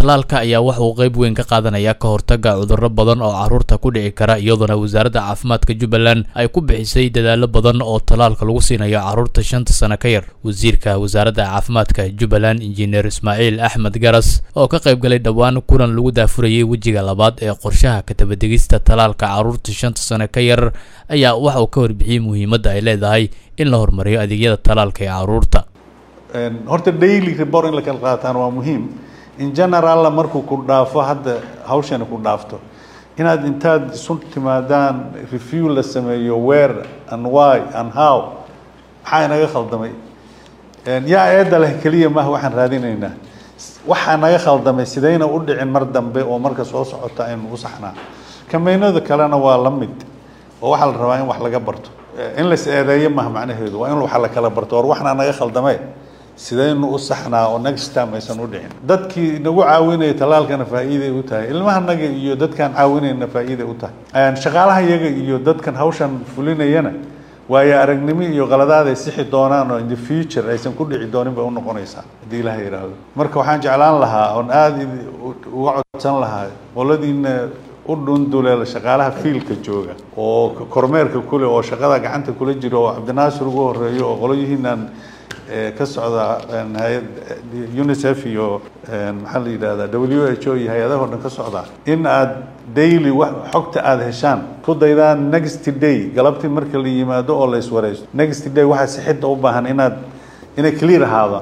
tallaalka ayaa waxa uu qayb weyn ka qaadanaya ka hortagga cudurro badan oo carruurta ku dhici kara iyadoona wasaaradda caafimaadka jubbaland ay ku bixisay dadaallo badan oo tallaalka lagu siinayo carruurta shanta sano ka yar wasiirka wasaaradda caafimaadka jubbaland injineer ismaaciil axmed garas oo ka qayb galay dhowaan kulan lagu daafurayay wejiga labaad ee qorshaha katabadegista tallaalka carruurta shanta sano ka yar ayaa waxa uu ka warbixiyey muhiimadda ay leedahay in la horumariyo adeegyada tallaalka ee carruurta horta daily report in la kala qaataan waa muhiim in generalla markuu ku dhaafo hadda hawshani ku dhaafto inaad intaad isu timaadaan review la sameeyo where and why and how maxaa inaga khaldamay yaa eedda leh keliya maaha waxaan raadinaynaa waxaa naga khaldamay sidayna u dhicin mar dambe oo marka soo socota aynu u saxnaa kameynada kalena waa la mid oo waxaa la rabaa in wax laga barto in lais eedeeyo maaha macnaheedu waa in wax la kala barto war waxna naga khaldamay sidaynu u saxnaa oo next time aysan u dhicin dadkii nagu caawinaya tallaalkana faa'iiday u tahay ilmahanaga iyo dadkaan caawinayna faa'iiday u tahay shaqaalaha iyaga iyo dadkan hawshan fulinayana waayo aragnimo iyo qaladaad ay sixi doonaan oo in the future aysan ku dhici doonin bay u noqonaysaa haddii ilaha yidhaahdo marka waxaan jeclaan lahaa oon aada uga codsan lahaa qoladiina u dhunduleela shaqaalaha fiilka jooga oo kormeerka kule oo shaqada gacanta kula jira oo cabdinaasir ugu horeeyo oo qolyihiinan ka socda hay-ad unicef iyo maxaa la yidhahdaa w h o iyo hay-adaho dhan ka socda in aad daily xogta aada heshaan ku daydaan next day galabtii marka la yimaado oo la iswareysto next day waxaa sixidda u baahan inaad inay clear ahaado